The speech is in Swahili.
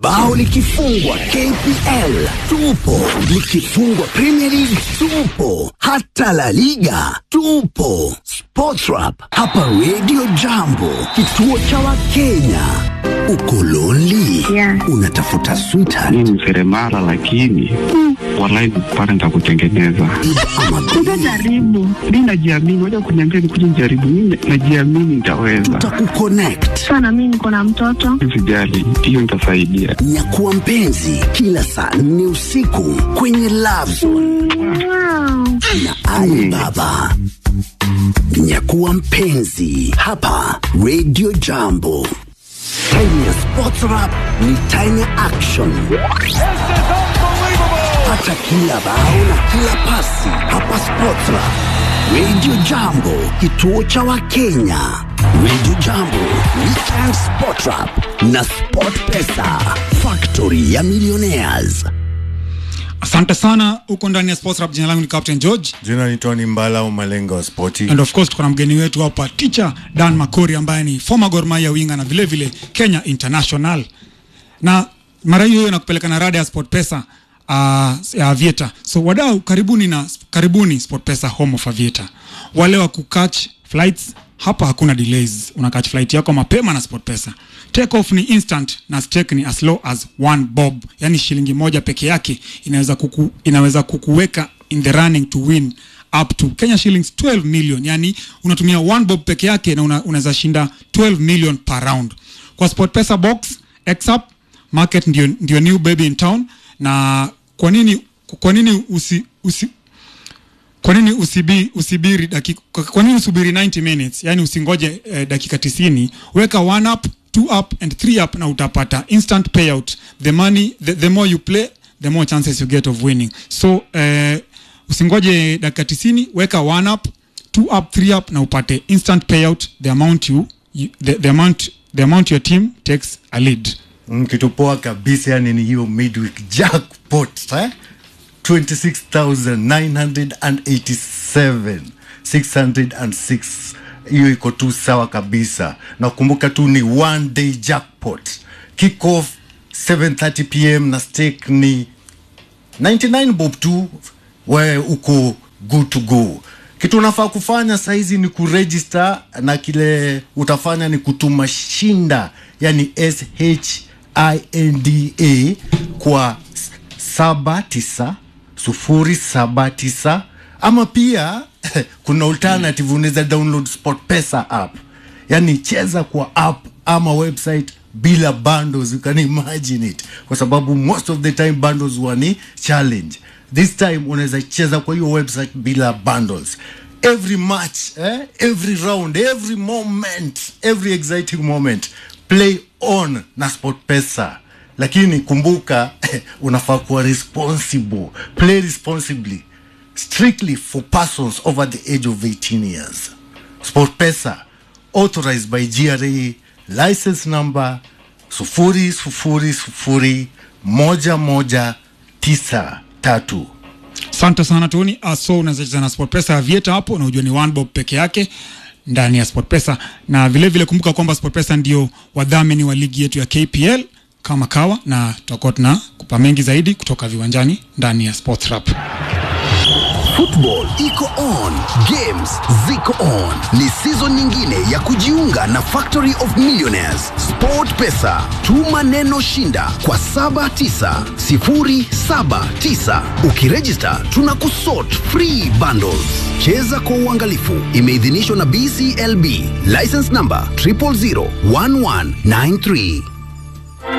bao likifungwa KPL tupo, likifungwa Premier League tupo, hata La Liga tupo. Sportrap hapa Radio Jambo, kituo cha Wakenya. Uko lonely? Yeah. Unatafuta sweetheart mi ni seremala lakini walai pale nitakutengeneza ama Utajaribu. mi najiamini waja kuniambia nikuja nijaribu mi najiamini nitaweza tutakukonnect. Sana mimi niko na mtoto. sijali hiyo nitasaidia Nyakuwa mpenzi kila saa nne usiku kwenye Love Zone Wow. na Ali Baba. Nyakuwa mpenzi hapa Radio Jambo. Time ya Sports Rap ni time ya action. Pata kila bao na kila pasi hapa Sports Rap. Radio Jambo, kituo cha Wakenya. Radio Jambo, Weekend Sport Rap na Sport Pesa, factory ya millionaires. asante sana huko ndani ya sports rap jina langu ni captain george jina ni tony mbala au malenga wa spoti and of course tuko na mgeni wetu hapa teacher dan makori ambaye ni former Gor Mahia winga na vile vile kenya international na mara hiyo hiyo nakupeleka na rada ya sport pesa uh, ya avieta so wadau karibuni na karibuni sport pesa home of avieta wale wa kukatch flights hapa hakuna delays unakatch flight yako mapema na sport pesa take off ni instant na stake ni as low as one bob yani shilingi moja peke yake inaweza kuku, inaweza kukuweka in the running to win up to Kenya shillings 12 million yani unatumia one bob peke yake na una, unaweza shinda 12 million per round kwa SportPesa box XUp market ndio, ndio new baby in town na kwa nini kwa nini usi, usi kwa nini usibi, usibiri dakika, kwa nini usubiri 90 minutes yani usingoje eh, dakika 90 weka one up two up and three up na utapata instant payout the money the, the more you play the more chances you get of winning so eh, usingoje dakika 90 weka one up two up three up na upate instant payout the amount you, you the, the amount the amount your team takes a lead Mm, kitu poa kabisa yani ni hiyo midweek jackpot eh? 26987 606 hiyo iko tu sawa kabisa na kumbuka tu ni one day jackpot kick off 7:30 pm na stake ni 99 bob tu we uko good to go kitu unafaa kufanya sahizi ni kuregister na kile utafanya ni kutuma shinda yani shinda kwa saba tisa sufuri saba tisa ama pia kuna alternative unaweza download sport pesa app yani cheza kwa app ama website bila bundles you can imagine it kwa sababu most of the time bundles huwa ni challenge this time unaweza cheza kwa hiyo website bila bundles every match eh? every round every moment every exciting moment play on na sport pesa lakini kumbuka unafaa kuwa responsible play responsibly strictly for persons over the age of 18 years sport pesa authorized by gra license number sufuri sufuri sufuri moja moja tisa tatu asante sana toni uh, so unaweza cheza na sportpesa ya vieta hapo na ujua ni one bob peke yake ndani ya sportpesa na vile vile kumbuka kwamba sportpesa ndio wadhamini wa ligi yetu ya kpl kama kawa na tutakuwa tuna kupa mengi zaidi kutoka viwanjani ndani ya sports rap Football iko on, games ziko on. Ni season nyingine ya kujiunga na Factory of Millionaires. Sport Pesa, tuma neno shinda kwa 79079. Ukiregister tunakusort free bundles. Cheza kwa uangalifu. Imeidhinishwa na BCLB. License number 0001193.